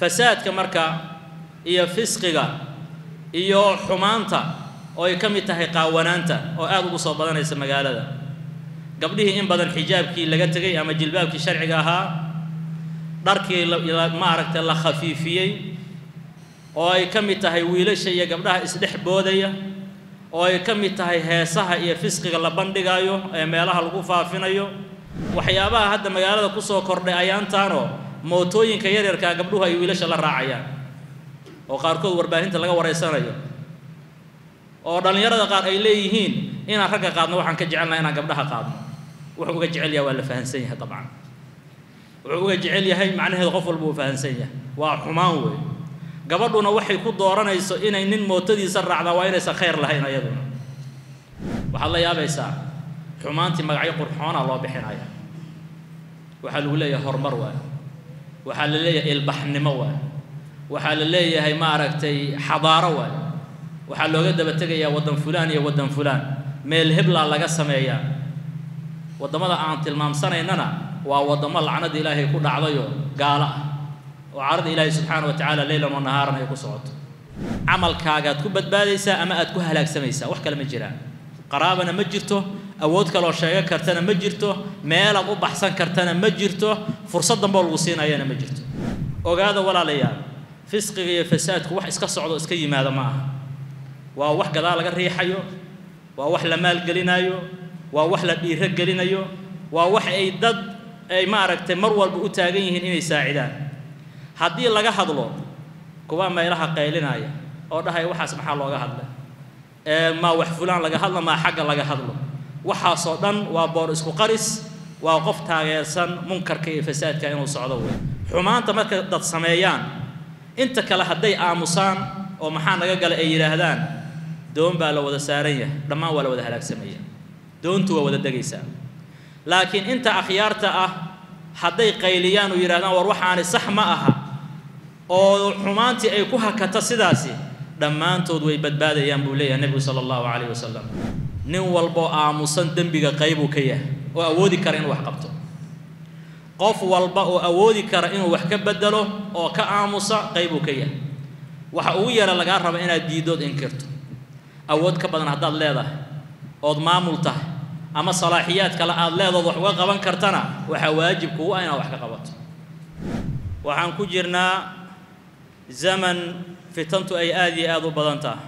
fasaadka marka iyo fisqiga iyo xumaanta oo ay ka mid tahay qaawanaanta oo aada ugu soo badanaysa magaalada gabdhihii in badan xijaabkii laga tegay ama jilbaabkii sharciga ahaa dharkii maaragtay la khafiifiyey oo ay ka mid tahay wiilasha iyo gabdhaha isdhex boodaya oo ay ka mid tahay heesaha iyo fisqiga la bandhigayo ee meelaha lagu faafinayo waxyaabaha hadda magaalada kusoo kordhay ayaantaanoo mootooyinka yaryarkaa gabdhuhu ay wiilasha la raacayaan oo qaarkood warbaahinta laga wareysanayo oo dhallinyarada qaar ay leeyihiin inaan ragga qaadno waxaan ka jecelnaha inaan gabdhaha qaadno wuxuu uga jecel yahay waa la fahansan yahay dabcan wuxuu uga jecel yahay macnaheedu qof walba uu fahansan yahay waa xumaan weey gabadhuna waxay ku dooranayso inay nin mootadiisa raacdaa waa inaysan khayr lahayn ayaduna waxaad la yaabaysaa xumaantii magacyo qurxoonaa loo bixinaya waxaa lagu leeyahay horumar waay waxaa la leeyahay ilbaxnimo waay waxaa la leeyahay maaragtay xadaaro waay waxaa looga daba tegayaa waddan fulaan iyo waddan fulaan meel heblaa laga sameeyaa waddamada aan tilmaamsanaynana waa waddamo lacnada ilaahay ku dhacdayo gaalo ah oo carada ilaahay subxaana wa tacaala leylan wa nahaaran ay ku socoto camalkaagaad ku badbaadaysaa ama aad ku halaagsamaysaa wax kale ma jiraan qaraabana ma jirto awood kaloo sheegan kartana ma jirto meelaad u baxsan kartana ma jirto fursad damboo lagu siinayana ma jirto ogaada walaalayaal fisqiga iyo fasaadku wax iska socdo iska yimaada ma aha waa wax gadaal laga riixayo waa wax la maalgelinayo waa wax la dhiiro gelinayo waa wax ay dad ay maaragtay mar walba u taagan yihiin inay saacidaan haddii laga hadlo kuwa meelaha qaylinaya oo dhahaya waxaas maxaa looga hadlay maa wax fulaan laga hadlo maa xagga laga hadlo waxaasoo dhan waa boor isku qaris waa qof taageersan munkarka iyo fasaadka inuu socdo wey xumaanta marka dad sameeyaan inta kale hadday aamusaan oo maxaa naga gala ay yidhaahdaan doon baa la wada saaran yahay dhammaan waa la wada halaagsamaya doontu waa wada degaysaa laakiin inta akhyaarta ah hadday qayliyaan oo yidhahdaan war waxaani sax ma aha oo xumaantii ay ku hakato sidaasi dhammaantood way badbaadayaan buu leeyahay nebigu sala allahu calayh wasalam nin walboo aamusan dembiga qaybuu ka yahay oo awoodi kara inuu wax qabto qof walba oo awoodi kara inuu wax ka bedelo oo ka aamusa qaybuu ka yahay waxa ugu yara lagaa raba inaad diidood inkirto awood ka badan haddaad leedahay ood maamul tahay ama salaaxiyaad kale aad leedood wax uga qaban kartana waxaa waajib kugu ah inaad wax ka qabato waxaan ku jirnaa zaman fitantu ay aad iyo aada u badan tahay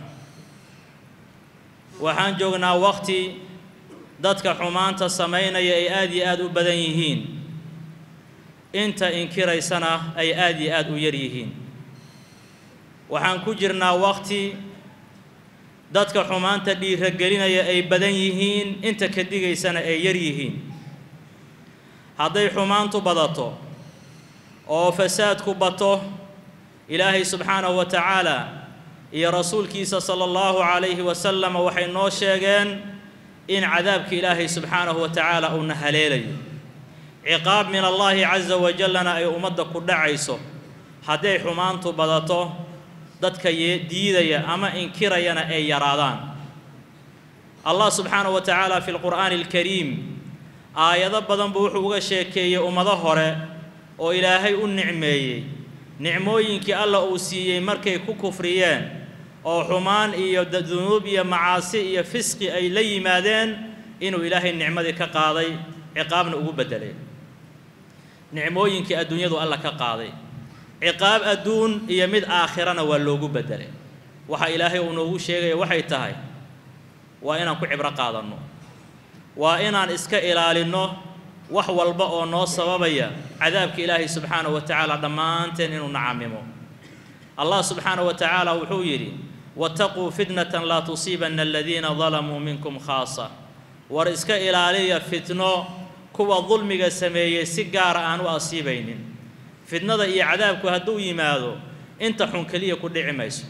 waxaan joognaa waqti dadka xumaanta samaynaya ay aad iyo aad u badan yihiin inta inkiraysana ay aad iyo aad u yar yihiin waxaan ku jirnaa waqti dadka xumaanta dhiiragelinaya ay badan yihiin inta ka digaysana ay yar yihiin hadday xumaantu badato oo fasaadku bato ilaahay subxaanahu wa tacaala iyo rasuulkiisa sala allahu calayhi wasalam waxay noo sheegeen in cadaabka ilaahay subxaanahu wa tacaala uuna haleelayo ciqaab min allaahi casa wajallana ay ummadda ku dhacayso hadday xumaantu badato dadka diidaya ama inkirayana ay yaraadaan allah subxaanahu wa tacaala fi lqur'aani alkariim aayado badan buu wuxuu uga sheekeeyey ummado hore oo ilaahay u nicmeeyey nicmooyinkii alla uu siiyey markay ku kufriyeen oo xumaan iyo dunuub iyo macaasi iyo fisqi ay la yimaadeen inuu ilaahay nicmadii ka qaaday ciqaabna ugu beddelay nicmooyinkii adduunyadu alla ka qaaday ciqaab adduun iyo mid aakhirana waa loogu beddelay waxa ilaahay uu noogu sheegaya waxay tahay waa inaan ku cibro qaadanno waa inaan iska ilaalinno wax walba oo noo sababaya cadaabka ilaahay subxaanahu wa tacaala dhammaanteen inuu nacamimo allah subxaanahu wa tacaala wuxuu yidhi wattaquu fitnatan laa tusiibanna aladiina dalamuu minkum khaasa war iska ilaaliya fitno kuwa dulmiga sameeyey si gaara aan u asiibaynin fitnada iyo cadaabku hadduu yimaado inta xun keliya ku dhici mayso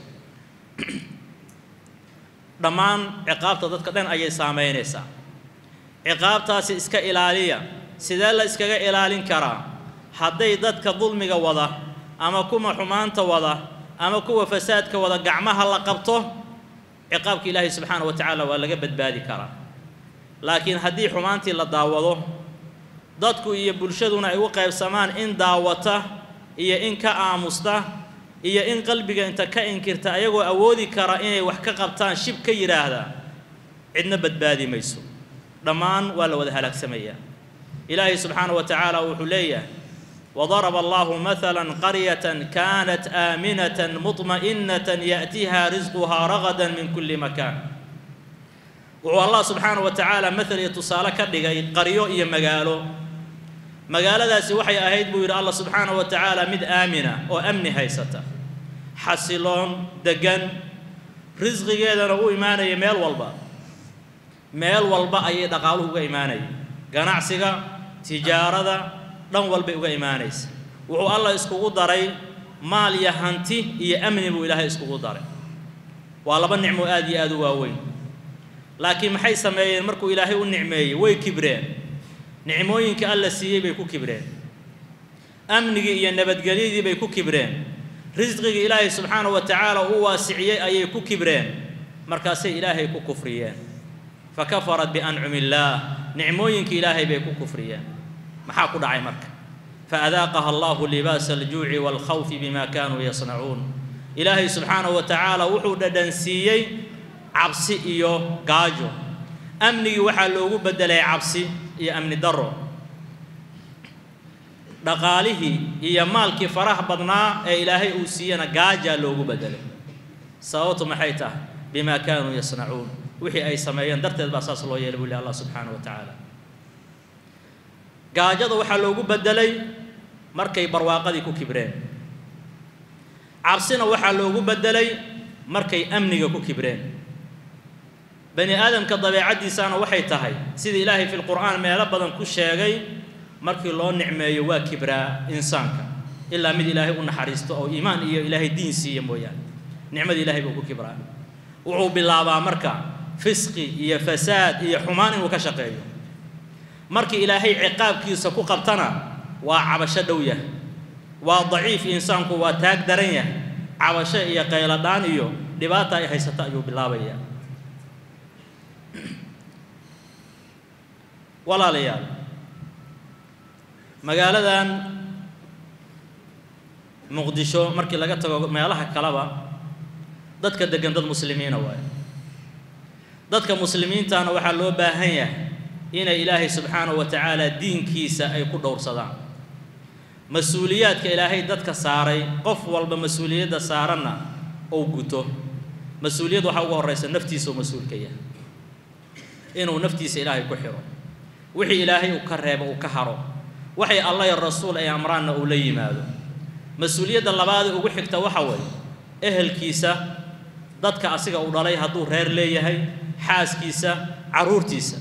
dhammaan ciqaabta dadka dhan ayay saamaynaysaa ciqaabtaasi iska ilaaliya sidee la iskaga ilaalin karaa hadday dadka dulmiga wada ama kuwa xumaanta wada ama kuwa fasaadka wada gacmaha la qabto ciqaabka ilaahay subxaana wa tacaala waa laga badbaadi karaa laakiin haddii xumaantii la daawado dadku iyo bulshaduna ay u qaybsamaan in daawata iyo in ka aamusta iyo in qalbiga inta ka inkirta ayagoo awoodi kara inay wax ka qabtaan shib ka yidhaahda cidna badbaadi mayso dhammaan waa la wada halaagsamayaa ilaahay subxaanahu wa tacaala wuxuu leeyahay وضرب الله مثلا قرية كانت آمنة مطمئنة يأتيها رزقها رغدا من كل مكان wuxuu allah subxaanaه wa tacaala maal iyo tusaale ka dhigay qaryo iyo magaalo magaaladaasi waxay ahayd buu yidhi allah subxaanaه wa tacaala mid aamina oo amni haysata xasiloon degan risqigeedana u imaanaya meel walba meel walba ayay dhaqaaluhu uga imaanaya ganacsiga tijaarada dhan walbay uga imaanaysa wuxuu allah iskugu daray maal iyo hanti iyo amni buu ilaahay iskugu daray waa laba nicmo aad iyo aad u waaweyn laakiin maxay sameeyeen markuu ilaahay u nicmeeyey way kibreen nicmooyinka alla siiyey bay ku kibreen amnigii iyo nabadgelyadii bay ku kibreen risqigii ilaahay subxaanahu wa tacaala u waasiciyey ayay ku kibreen markaasay ilaahay ku kufriyeen fa kafarat biancumi illaah nicmooyinkii ilaahay bay ku kufriyeen maxaa ku dhacay marka faadaaqaha allahu libaasa aljuuci waalkhawfi bima kaanuu yasnacuun ilaahay subxaanahu wa tacaala wuxuu dhadhansiiyey cabsi iyo gaajo amnigii waxaa loogu beddelay cabsi iyo amni darro dhaqaalihii iyo maalkii faraha badnaa ee ilaahay uu siiyena gaajaa loogu beddelay sababtu maxay tahay bimaa kaanuu yasnacuun wixii ay sameeyeen darteed baa saas loo yeelay buu lih allah subxaanahu wa tacaala gaajada waxaa loogu beddelay markay barwaaqadii ku kibreen cabsina waxaa loogu beddelay markay amniga ku kibreen bani aadamka dabeecaddiisaana waxay tahay sida ilaahay fi lqur'aan meelo badan ku sheegay markii loo nicmeeyo waa kibraa insaanka ilaa mid ilaahay u naxariisto oo iimaan iyo ilaahay diin siiya mooyaane nicmada ilahay buu ku kibraa wuxuu bilaabaa marka fisqi iyo fasaad iyo xumaan inuu ka shaqeeyo markii ilaahay ciqaabkiisa ku qabtana waa cabasho dhow yahay waa daciif insaanku waa taag daran yahay cabasho iyo qayladhaan iyo dhibaata ay haysato ayuu bilaabayaa walaalayaal magaaladan muqdisho markii laga tago meelaha kaleba dadka degan dad muslimiina waayo dadka muslimiintana waxaa loo baahan yahay inay ilaahay subxaanahu wa tacaala diinkiisa ay ku dhowrsadaan mas-uuliyaadka ilaahay dadka saaray qof walba mas-uuliyadda saaranna ou guto mas-uuliyad waxaa ugu horraysa naftiisa oo mas-uulka yahay inuu naftiisa ilaahay ku xiro wixii ilaahay uu ka reebo uu ka haro waxay allah iyo rasuul ay amraanna uu la yimaado mas-uuliyadda labaadee ugu xigta waxa weeye ehelkiisa dadka asiga uu dhalay hadduu reer leeyahay xaaskiisa carruurtiisa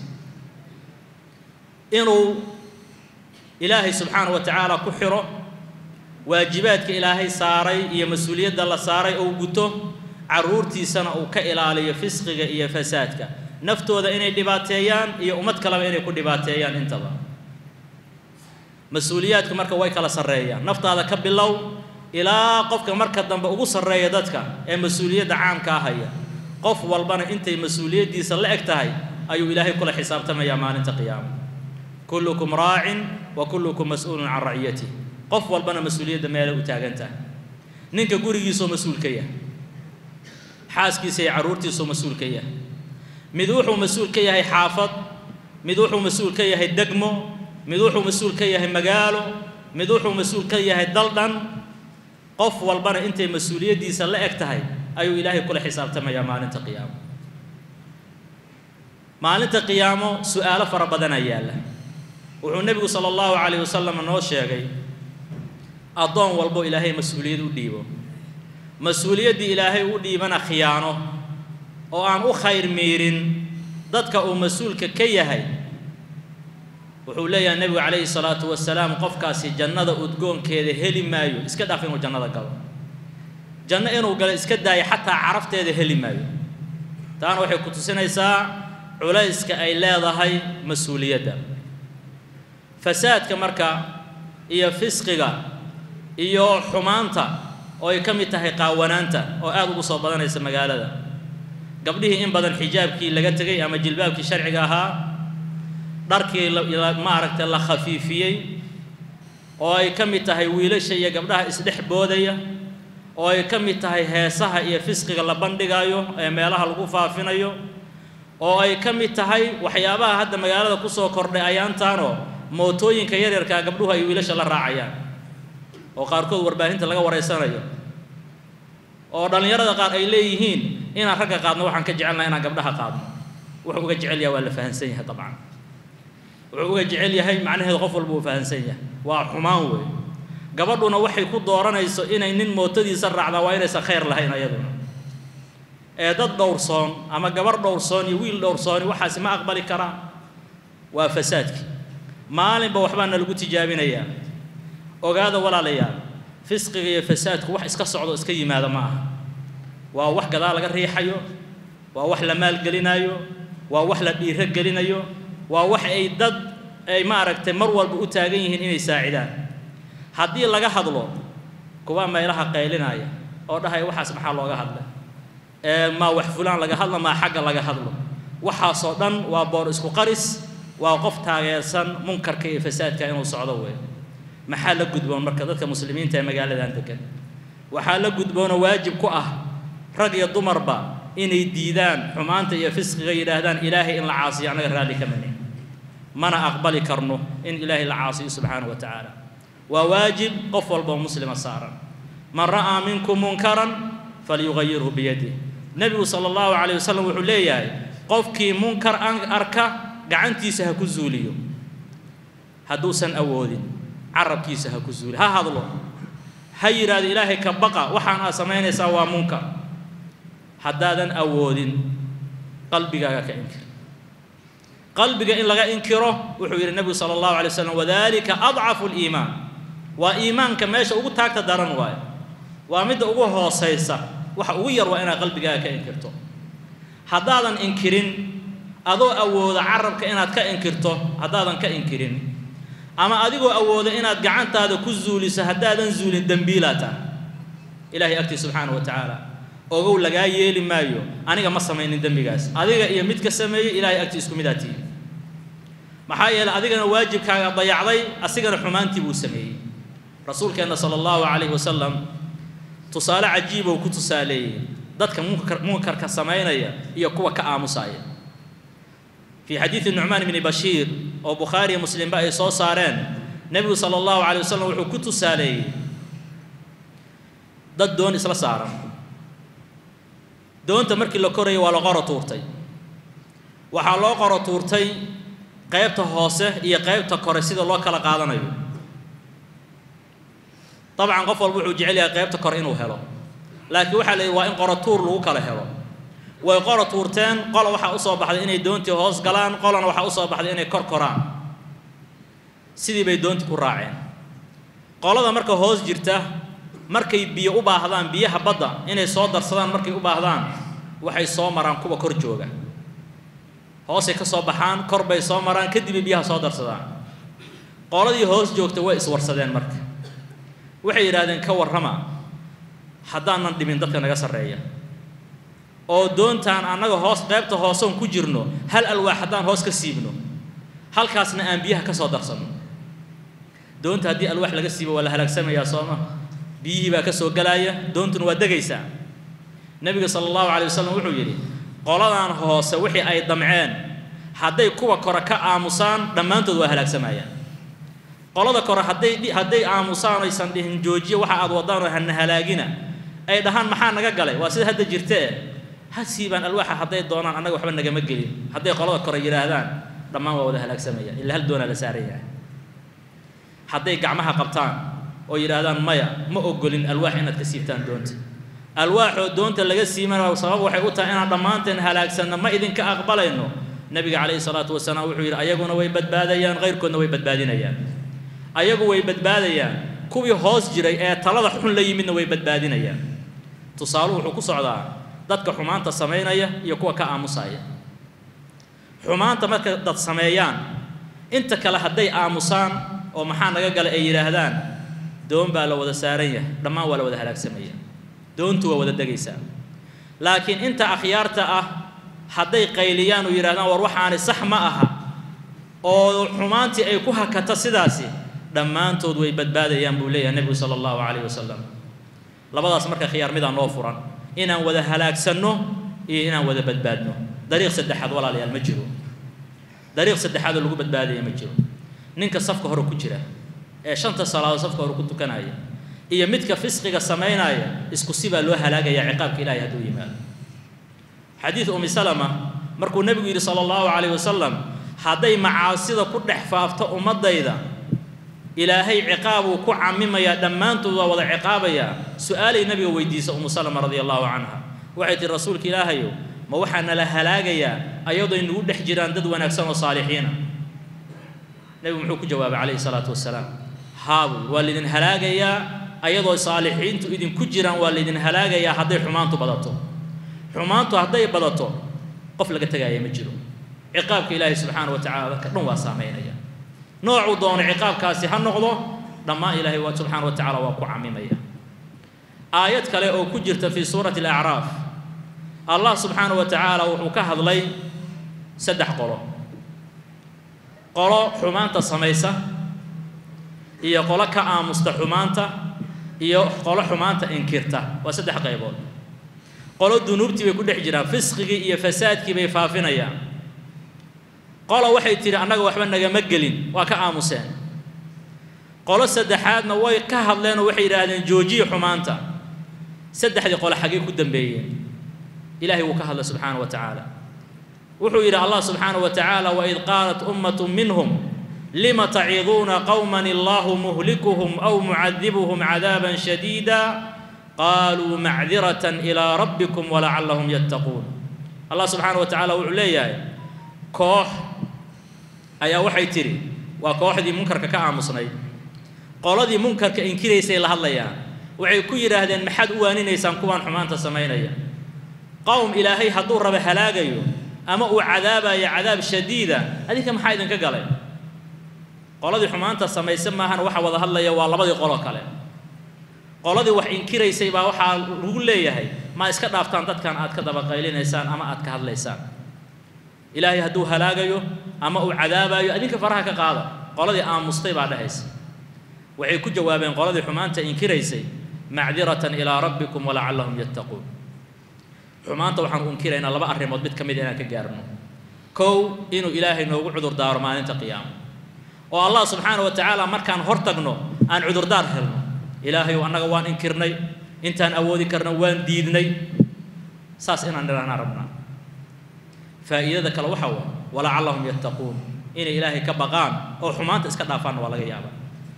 inuu ilaahay subxaanahu wa tacaala ku xiro waajibaadka ilaahay saaray iyo mas-uuliyadda la saaray ou guto carruurtiisana uu ka ilaaliyo fisqiga iyo fasaadka naftooda inay dhibaateeyaan iyo ummad kaleba inay ku dhibaateeyaan intaba mas-uuliyaadku marka way kala sarreeyaan naftaada ka bilow ilaa qofka marka dambe ugu sarreeya dadka ee mas-uuliyadda caamkaa haya qof walbana intay mas-uuliyaddiisa la eg tahay ayuu ilaahay kula xisaabtamayaa maalinta qiyaama kullukum raacin wa kullukum mas-uulun can raciyatih qof walbana mas-uuliyadda meelay u taagan tahay ninka gurigiisoo mas-uul ka yahay xaaskiisa iyo carruurtiisoo mas-uul ka yahay mid wuxuu mas-uul ka yahay xaafad mid wuxuu mas-uul ka yahay degmo mid wuxuu mas-uul ka yahay magaalo mid wuxuu mas-uul ka yahay dal dhan qof walbana intay mas-uuliyaddiisa la eg tahay ayuu ilaahay kula xisaabtamayaa maalinta qiyaamo maalinta qiyaamo su-aalo fara badanaa yaalla wuxuu nebigu sala allahu calayh wasalam noo sheegay addoon walbo ilaahay mas-uuliyad u dhiibo mas-uuliyaddii ilaahay u dhiibana khiyaano oo aan u khayr miirin dadka uu mas-uulka ka yahay wuxuu leeyahay nebigu calayhi salaatu wasalaam qofkaasi jannada udgoonkeeda heli maayo iska dhaaf inuu jannada galo janno inuu galo iska daayo xataa carafteeda heli maayo taana waxay ku tusinaysaa culayska ay leedahay mas-uuliyadda fasaadka marka iyo fisqiga iyo xumaanta oo ay ka mid tahay qaawanaanta oo aada ugu soo badanaysa magaalada gabdhihii in badan xijaabkii laga tegay ama jilbaabkii sharciga ahaa dharkii maaragtay la khafiifiyey oo ay ka mid tahay wiilasha iyo gabdhaha isdhex boodaya oo ay ka mid tahay heesaha iyo fisqiga la bandhigayo ee meelaha lagu faafinayo oo ay ka mid tahay waxyaabaha hadda magaalada kusoo kordhay ayaantaanoo mootooyinka yaryarkaa gabdhuhu ay wiilasha la raacayaan oo qaarkood warbaahinta laga wareysanayo oo dhallinyarada qaar ay leeyihiin inaan ragga qaadno waxaan ka jecelnaha inaan gabdhaha qaadno wuxuu uga jecel yahay waa la fahansan yahay dabcan wuxuu uga jecel yahay macnaheedu qof walba uu fahansan yahay waa xumaan wey gabadhuna waxay ku dooranayso inay nin mootadiisa raacdaa waa inaysan khayr lahayn ayaduna ee dad dhowrsoon ama gabar dhowrsoon iyo wiil dhowrsooni waxaasi ma aqbali karaan waa fasaadkii maalinba waxbaana lagu tijaabinayaa ogaada walaalayaal fisqiga iyo fasaadku wax iska socdo iska yimaada ma aha waa wax gadaal laga riixayo waa wax la maalgelinayo waa wax la dhiiro gelinayo waa wax ay dad ay maaragtay mar walba u taagan yihiin inay saacidaan haddii laga hadlo kuwa meelaha qaylinaya oo dhahaya waxaas maxaa looga hadlay ee maa wax fulaan laga hadlo maa xagga laga hadlo waxaasoo dhan waa boor isku qaris waa qof taageersan munkarka iyo fasaadka inuu socdo wey maxaa la gudboon marka dadka muslimiinta ee magaaladan degan waxaa la gudboonoo waajib ku ah rag iyo dumarba inay diidaan xumaanta iyo fisqiga yidhaahdaan ilaahay in la caasiyo annaga raalli ka mani mana aqbali karno in ilaahay la caasiyo subxaanahu wa tacaala waa waajib qof walboo muslima saaran man ra'aa minkum munkaran falyugayirhu biyadih nebigu sala allahu calayh wasalam wuxuu leeyahay qofkii munkar arka gacantiisa ha ku zuuliyo hadduusan awoodin carabkiisa ha ku zuuliyo ha hadlo ha yidhaahdo ilaahay ka baqa waxaan aad samaynaysaa waa munkar haddaadan awoodin qalbigaaga ka inkir qalbiga in laga inkiro wuxuu yidhi nebigu sala allahu alay wasalam wadalika adcafu liimaan waa iimaanka meesha ugu taagta daran waayo waa midda ugu hoosaysa waxa ugu yar waa inaad qalbigaaga ka inkirto haddaadan inkirin adoo awooda carabka inaad ka inkirto haddaadan ka inkirin ama adigoo awooda inaad gacantaada ku zuuliso haddaadan zuulin dembiilaa tahay ilaahay agtii subxaana wa tacaala ogow lagaa yeeli maayo aniga ma samaynin dembigaas adiga iyo mid ka sameeyey ilaahay agtii isku midaa tihi maxaa yeeley adigana waajibkaaga dayacday asigana xumaantii buu sameeyey rasuulkeenna sala allahu calayhi wasalam tusaale cajiibou ku tusaaleeyey dadka munkar munkarka samaynaya iyo kuwa ka aamusaya fii xadiidi nucmaan bni bashiir oo bukhaariya muslimba ay soo saareen nebigu sala allahu calay wasalam wuxuu ku tusaaleeyey dad doon isla saaran doonta markii la korayay waa la qoro tuurtay waxaa loo qoro tuurtay qaybta hoose iyo qaybta kore sida loo kala qaadanayo dabcan qof walba wuxuu jecel yahay qaybta kore inuu helo laakiin waxaa la yidhi waa in qoro tuur lagu kala helo way qoro tuurteen qola waxaa usoo baxday inay doontii hoos galaan qolana waxaa usoo baxday inay kor koraan sidii bay doontii ku raaceen qolada marka hoos jirta markay biyo u baahdaan biyaha badda inay soo darsadaan markay u baahdaan waxay soo maraan kuwa kor jooga hoosay ka soo baxaan kor bay soo maraan kadibay biyaha soo darsadaan qoladii hoos joogta way iswarsadeen marka waxay yidhaahdeen ka warrama haddaanan dhimin dadka naga sarreeya oo doontaan annaga hoos qaybta hoosoon ku jirno hal alwaax haddaan hoos ka siibno halkaasna aan biyaha ka soo darsanno doonta haddii alwaax laga siibo waa la halaagsamayaa sooma biyihii baa ka soo galaaya doontuna waa degaysaa nebiga sala allahu calay wasalam wuxuu yidhi qoladan hoose wixii ay damceen hadday kuwa kore ka aamusaan dhammaantood waa halaagsamayaan qolada kore hadday hadday aamusaan aysan dhihin joojiya waxa aad wadaan oo hana halaagina ay dhahaan maxaa naga galay waa sida hadda jirtee ha siibaan alwaaxa hadday doonaan annaga waxba nagama gelin hadday qolada kore yidhaahdaan dhammaan waa wada halaagsamaya ilaa hal doonaa la saaran yahay hadday gacmaha qabtaan oo yidhaahdaan maya ma ogolin alwaax inaad ka siibtaan doonta alwaaxoo doonta laga siimana sabab waxay u tahay inaan dhammaanteen halaagsanno ma idinka aqbalayno nebiga calayhi salaatu wasalaam wuxuu yidhi ayaguna way badbaadayaan qayrkoodna way badbaadinayaan ayagu way badbaadayaan kuwii hoos jiray ee talada xun la yimidna way badbaadinayaan tusaaluhu wuxuu ku socdaa dadka xumaanta samaynaya iyo kuwa ka aamusaya xumaanta marka dad sameeyaan inta kale hadday aamusaan oo maxaa naga gala ay yidhaahdaan doon baa la wada saaran yahay dhammaan waa la wada halaagsamaya doontu waa wada degaysaa laakiin inta akhyaarta ah hadday qayliyaan oo yidhahdaan war waxaani sax ma aha oo xumaantii ay ku hakata sidaasi dhammaantood way badbaadayaan buu leeyahay nebigu sala allahu calayhi wasalam labadaas marka khiyaar midaan noo furan inaan wada halaagsanno iyo inaan wada badbaadno dariiq saddexaad walaalayaal ma jiro dariiq saddexaad oo lagu badbaadaya ma jiro ninka safka hore ku jira ee shanta salaadood safka hore ku tukanaya iyo midka fisqiga samaynaya isku si baa loo halaagayaa ciqaabka ilaahay hadduu yimaado xadiid umi salama markuu nebigu yidhi sala allahu calayhi wasalam hadday macaasida ku dhex faafto ummaddayda ilaahay ciqaabuu ku camimayaa dhammaantood waa wada ciqaabayaa su-aalay nabiga weydiisa umu salama radia allahu canha waxay tihi rasuulka ilaahayow ma waxaa nala halaagayaa ayadoo inagu dhex jiraan dad wanaagsan oo saalixiina nebigu muxuu ku jawaabay calayhi salaatu wasalaam haabu waa laydin halaagayaa ayadoo saalixiintu idinku jiraan waa laydin halaagayaa hadday xumaantu badato xumaantu hadday badato qof laga tegaaya ma jiro ciqaabka ilaahay subxaana wa tacala dadka dhan waa saameynaya noocuu doono ciqaabkaasi ha noqdo dhammaan ilaahay waa subxaana wa tacala waa ku camimaya aayad kale oo ku jirta fii suurati alacraaf allah subxaana wa tacaala wuxuu ka hadlay saddex qolo qolo xumaanta samaysa iyo qolo ka aamusta xumaanta iyo qolo xumaanta inkirta waa saddex qaybood qolo dunuubtii bay ku dhex jiraan fisqigii iyo fasaadkii bay faafinayaan qolo waxay tidhi annaga waxba nagama gelin waa ka aamuseen qolo saddexaadna way ka hadleen oo waxay yidhaahdeen joojiya xumaanta saddexdii qole xaggay ku dambeeyeen ilaahay wuu ka hadlay subxaana wa tacaala wuxuu yidhi allah subxaana wa tacaala waid qaalat ummatu minhum lima taciduuna qowman allahu muhlikuhum aw mucadibuhum cadaaban shadiida qaaluu macdiratan ilaa rabbikum walacallahum yattaquun allah subxaana wa tacaala wuxuu leeyahay koox ayaa waxay tidhi waa kooxdii munkarka ka aamusnayd qoladii munkarka inkiraysay la hadlayaan waxay ku yidhaahdeen maxaad u waaninaysaan kuwaan xumaanta samaynaya qowm ilaahay hadduu raba halaagayo ama uu cadaabayo cadaab shadiida adinka maxaa idinka galay qoladii xumaanta samayse maahana waxa wada hadlaya waa labadii qolo kale qoladii wax inkiraysay baa waxaa lagu leeyahay ma iska dhaaftaan dadkan aad ka dabaqaylinaysaan ama aad ka hadlaysaan ilaahay hadduu halaagayo ama uu cadaabayo adinka faraha ka qaada qoladii aamustay baa dhehaysa waxay ku jawaabeen qoladii xumaanta inkiraysay macdiratan ilaa rabbikum walacallahum yattaquun xumaanta waxaan u inkiraynaa laba arrimood mid ka mid inaan ka gaarno kow inuu ilaahay noogu cudurdaaro maalinta qiyaama oo allah subxaana wa tacaala markaan hor tagno aan cudurdaar helno ilaahayow annaga waan inkirnay intaan awoodi karna waan diidnay saas inaan nidhahnaa rabnaa faa'iidada kale waxaa waa walacallahum yattaquun inay ilaahay ka baqaan oo xumaanta iska dhaafaanna waa laga yaabaa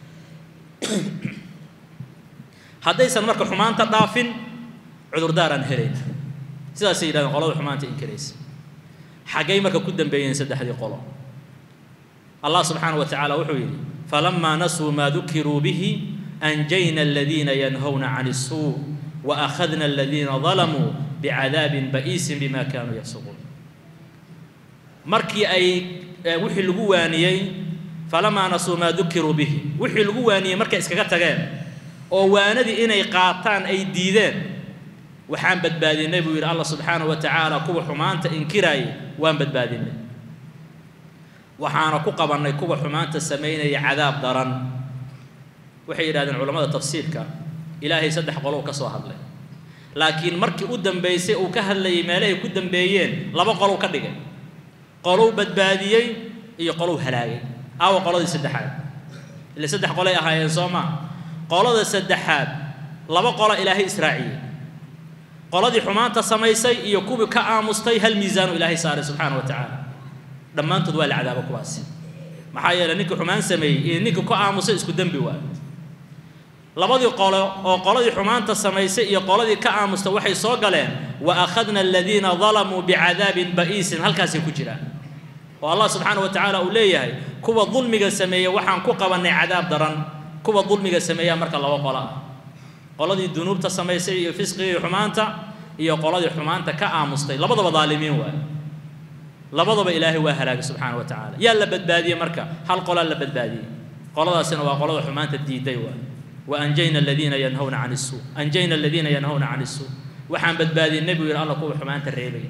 haddaysan marka xumaanta dhaafin cudurdaaraan helayna sidaasay yidhahdeen qolada xumaanta inkiraysa xaggay marka ku dambeeyeen saddexdii qolo allah subxaana wa tacaala wuxuu yidhi falamaa nasuu maa dukiruu bihi anjayna aladiina yanhawna can isuu wa akhadna aladiina dalamuu bicadaabin ba'iisin bima kaanuu yafsuquun markii ay wixii lagu waaniyey falamaa nasuu maa dukiruu bihi wixii lagu waaniyey markay iskaga tageen oo waanadii inay qaataan ay diideen waxaan badbaadinay buu yidhi allah subxaanahu wa tacaala kuwa xumaanta inkiraayay waan badbaadinay waxaana ku qabannay kuwa xumaanta samaynaya cadaab daran waxay yidhahdeen culammada tafsiirka ilaahay saddex qolow ka soo hadlay laakiin markii u dambaysay uu ka hadlayay meelahay ku dambeeyeen laba qolow ka dhigay qolow badbaadiyey iyo qolow halaagay aawa qoladii saddexaad ile saddex qolay ahaayeen soo maa qolada saddexaad laba qolo ilaahay israaciyey qoladii xumaanta samaysay iyo kuwii ka aamustay hal miisaanu ilaahay saaray subxaana wa tacaala dhammaantood waa la cadaabo kuwaasi maxaa yeeley ninkii xumaan sameeyey iyo ninkii ka aamusay isku dembi waa labadii qolo oo qoladii xumaanta samaysay iyo qoladii ka aamusta waxay soo galeen wa akhadna aladiina dalamuu bicadaabin ba'iisin halkaasay ku jiraan oo allah subxaana wa tacaala uu leeyahay kuwa dulmiga sameeya waxaan ku qabannay cadaab daran kuwa dulmiga sameeyaa marka laba qolo ah qoladii dunuubta samaysay iyo fisqigii xumaanta iyo qoladii xumaanta ka aamustay labadaba daalimiin waay labadaba ilaahay waa halaagay subxaana wa tacaala yaa la badbaadiyey marka hal qolaa la badbaadiyey qoladaasina waa qolada xumaanta diiday waay wa anjayna aladiina yanhawna can isuu anjayna aladiina yanhawna can isuu waxaan badbaadiyey nebigu yidhi alla kuwa xumaanta reebaya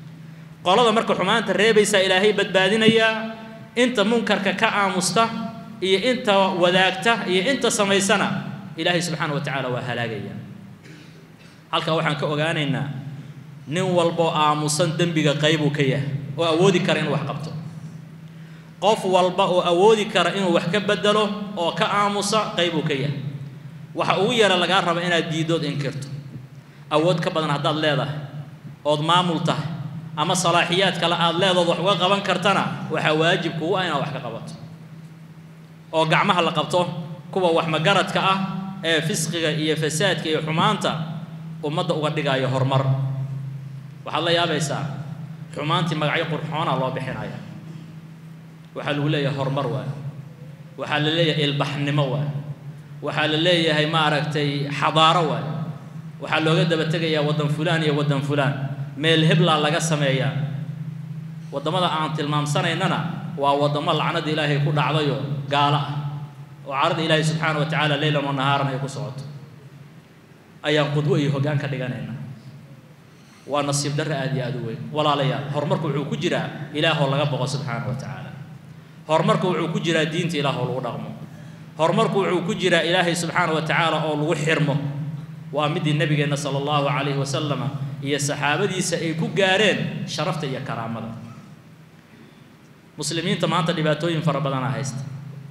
qolada marka xumaanta reebaysaa ilaahay badbaadinayaa inta munkarka ka aamusta iyo inta wadaagta iyo inta samaysana ilaahay subxaana wa tacaala waa halaagaya halkaa waxaan ka ogaanaynaa nin walboo aamusan dembiga qaybuu ka yahay oo awoodi kara inuu wax qabto qof walba oo awoodi kara inuu wax ka bedelo oo ka aamusa qaybuu ka yahay waxa ugu yara lagaa raba inaad diidood inkirto awood ka badan haddaad leedahay ood maamul tahay ama salaaxiyaad kale aad leedood wax uga qaban kartana waxaa waajib kugu ah inaad wax ka qabato oo gacmaha la qabto kuwa wax magaradka ah ee fisqiga iyo fasaadka iyo xumaanta ummadda uga dhigaayo horumar waxaad la yaabaysaa xumaantii magacyo qurxoona loo bixinaya waxaa lagu leeyahay horumar waay waxaa la leeyahay ilbaxnimo waay waxaa la leeyahay maaragtay xadaaro waay waxaa looga daba tegayaa waddan fulaan iyo waddan fulaan meel heblaa laga sameeyaa waddamada aan tilmaamsanaynana waa waddamo lacnada ilaahay ku dhacdayo gaalo ah oo carada ilaahay subxaana wa tacaala leylan wa nahaaran ay ku socoto ayaan qudwo iyo hoggaan ka dhiganaynaa waa nasiib darre aad iyo aad u weyn walaalayaal horumarku wuxuu ku jiraa ilaahoo laga boqo subxaana wa tacaala horumarku wuxuu ku jiraa diinta ilaahoo lagu dhaqmo horumarku wuxuu ku jiraa ilaahay subxaana wa tacaala oo lagu xirmo waa midii nebigeenna sala allahu calayhi wasalama iyo saxaabadiisa ay ku gaareen sharafta iyo karaamada muslimiinta maanta dhibaatooyin fara badanaa haysta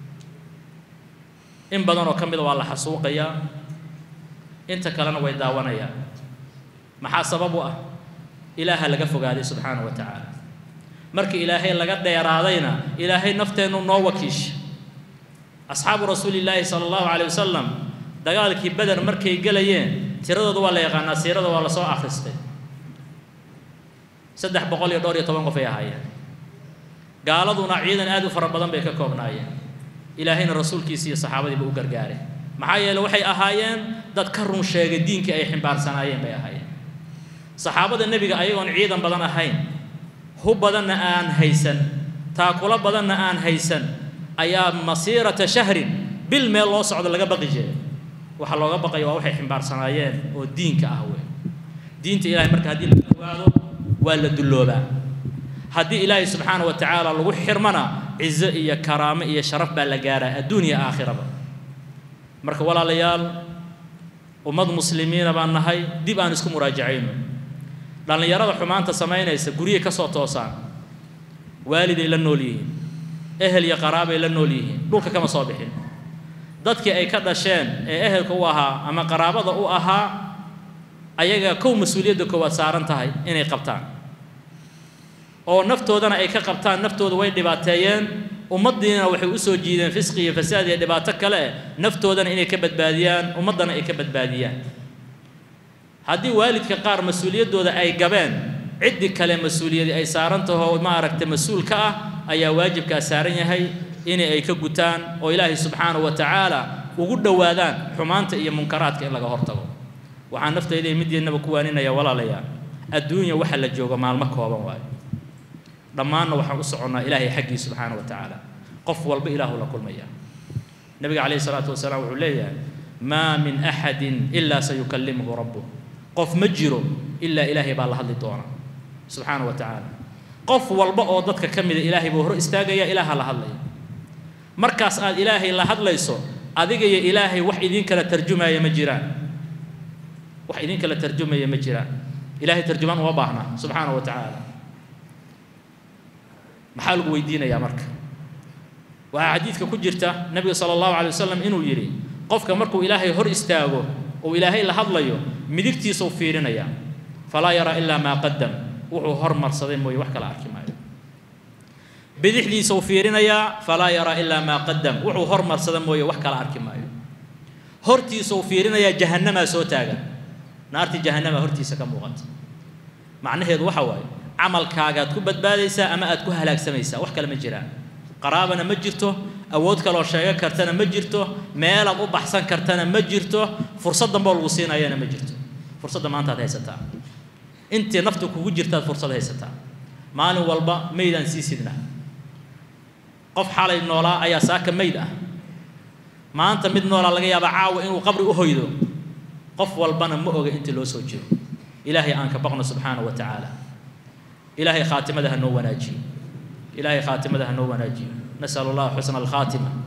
in badan oo ka mida waa la xasuuqayaa inta kalena way daawanayaan maxaa sabab u ah ilaaha laga fogaaday subxaana wa tacaala markii ilaahay laga dheeraadayna ilaahay nafteennu noo wakiisha asxaabu rasuulillaahi sala allahu calayh wasalam dagaalkii beder markay gelayeen tiradooda waa la yaqaanaa siirada waa la soo akhristay saddex boqol iyo dhowr iyo toban qof ay ahaayeen gaaladuna ciidan aad u fara badan bay ka koobnaayeen ilaahayna rasuulkiisi iyo saxaabadiiba u gargaaray maxaa yeele waxay ahaayeen dad ka run sheegay diinkii ay ximbaarsanayeen bay ahaayeen saxaabada nebiga ayagoon ciidan badan ahayn hub badanna aan haysan taakulo badanna aan haysan ayaa masiirata shahrin bil meel loo socdo laga baqi jiray waxaa looga baqaya waa waxay ximbaarsanayeen oo diinka ah wey diinta ilahay marka haddii laga ogaado waa la dulloobaa haddii ilaahay subxaana wa tacaala lagu xirmana cizo iyo karaamo iyo sharaf baa la gaaraa adduun iyo aakhiraba marka walaalayaal ummad muslimiina baan nahay dib aan isku muraajacayno dhallinyarada xumaanta samaynaysa guryihi ka soo toosaan waaliday la nool yihiin ehel iyo qaraabay la nool yihiin dhulka kama soo bixin dadkii ay ka dhasheen ee ehelka u ahaa ama qaraabada u ahaa ayaga kow mas-uuliyadda koowaad saaran tahay inay qabtaan oo naftoodana ay ka qabtaan naftooda way dhibaateeyeen ummaddiina waxay u soo jiideen fisqi iyo fasaad iyo dhibaato kale eh naftoodana inay ka badbaadiyaan ummaddana ay ka badbaadiyaan haddii waalidka qaar mas-uuliyaddooda ay gabeen ciddi kale mas-uuliyadi ay saaran taho maaragtay mas-uul ka ah ayaa waajibkaa saaran yahay in ay ka gutaan oo ilaahay subxaanahu wa tacaala ugu dhowaadaan xumaanta iyo munkaraadka in laga hortago waxaan naftayda midiinaba ku waaninaya walaalayaa adduunya waxa la joogo maalmo kooban waayo dhammaanna waxaan u soconnaa ilaahay xaggii subxaana wa tacaala qof walba ilaahu la kulmaya nabiga calayhi salaatu wasalaam wuxuu leeyahay maa min axadin ilaa sayukallimuhu rabbuh qof ma jiro ilaa ilaahay baa la hadli doona subxaana wa tacaala qof walba oo dadka ka mida ilaahay buu hor istaagaya ilaaha la hadlaya markaas aad ilaahay la hadlayso adiga iyo ilaahay wax idin kala tarjumaya ma jiraan wax idin kala tarjumaya ma jiraan ilaahay tarjumaan uma baahna subxaana wa tacaala maxaa lagu weydiinayaa marka waxaa xadiidka ku jirta nabiga sala allahu calay wasalam inuu yidhi qofka markuu ilaahay hor istaago oo ilaahay la hadlayo midigtiisuu fiirinaya falaa yaraa ilaa maa qadam wuxuu hormarsaday mooye wax kala arki maayo bidixdiisuu fiirinayaa falaa yaraa ilaa maa qadam wuxuu hormarsada mooye wax kala arki maayo hortiisuu fiirinayaa jahannamaa soo taagan naartii jahannamaa hortiisa ka muuqata macnaheedu waxa waaye camalkaagaad ku badbaadaysaa ama aad ku halaagsamaysaa wax kale ma jiraan qaraabana ma jirto awood kaloo sheego kartana ma jirto meelaad u baxsan kartana ma jirto fursad damboo lagu siinayana ma jirto fursadda maanta ad haysataa intii naftu kugu jirtaad fursad haysataa maalin walba maydaan sii sidna qof xalay noolaa ayaa saaka mayd ah maanta mid noolaa laga yaabaa caawa inuu qabri u hoydo qof walbana ma oga intii loo soo jiro ilaahay aan ka baqno subxaana wa tacaala ilaahay khaatimada ha noo wanaajiyo ilaahay khaatimada ha noo wanaajiyo nasal allah xusna alkhaatima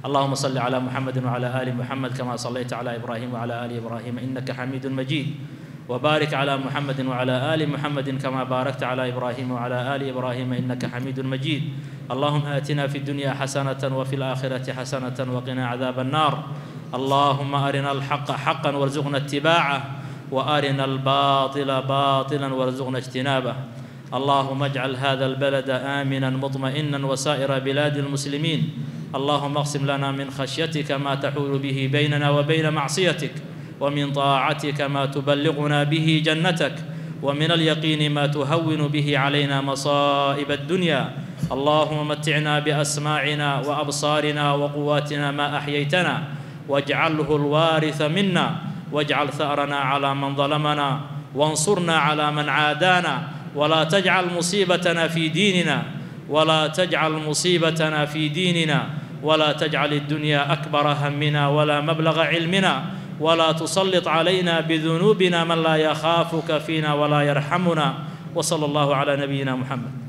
اللهم صل على محمد وعلى آل محمد كما صليت على إبراهيم وعلى آل إبراهيم إنك حميد مجيد وبارك على محمد وعلى آل محمد كما باركت على إبراهيم وعلى آل إبراهيم إنك حميد مجيد اللهم آتنا في الدنيا حسنة وفي الآخرة حسنة وقنا عذاب النار اللهم أرنا الحق حقا وارزقنا اتباعه وأرنا الباطل باطلا وارزقنا اجتنابه اللهم اجعل هذا البلد آمنا مطمئنا وسائر بلاد المسلمين اللهم اقسم لنا من خشيتك ما تحول به بيننا وبين معصيتك ومن طاعتك ما تبلغنا به جنتك ومن اليقين ما تهون به علينا مصائب الدنيا اللهم متعنا باسماعنا وابصارنا وقواتنا ما احييتنا واجعله الوارث منا واجعل ثارنا على من ظلمنا وانصرنا على من عادانا ولا تجعل مصيبتنا في ديننا ولا تجعل مصيبتنا في ديننا ولا تجعل الدنيا اكبر همنا ولا مبلغ علمنا ولا تسلط علينا بذنوبنا من لا يخافك فينا ولا يرحمنا وصلى الله على نبينا محمد